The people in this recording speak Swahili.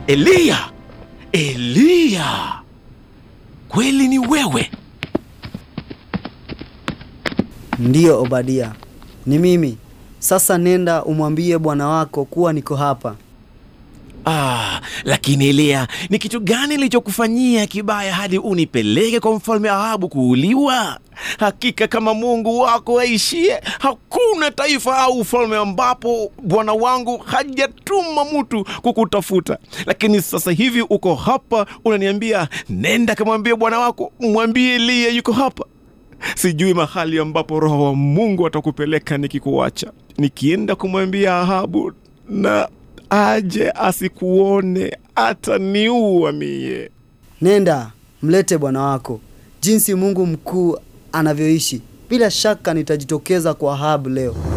Eliya, Eliya, kweli ni wewe? Ndiyo Obadia, ni mimi. Sasa nenda umwambie bwana wako kuwa niko hapa. Ah, lakini Eliya, ni kitu gani nilichokufanyia kibaya hadi unipeleke kwa mfalme Ahabu kuuliwa? Hakika kama Mungu wako aishie, hakuna taifa au ufalme ambapo bwana wangu hajatuma mtu kukutafuta. Lakini sasa hivi uko hapa, unaniambia nenda kamwambie bwana wako, mwambie Eliya yuko hapa. Sijui mahali ambapo Roho wa Mungu atakupeleka nikikuacha. Nikienda kumwambia Ahabu na aje asikuone, ataniua mie. Nenda mlete bwana wako. Jinsi Mungu mkuu anavyoishi, bila shaka nitajitokeza kwa Ahabu leo.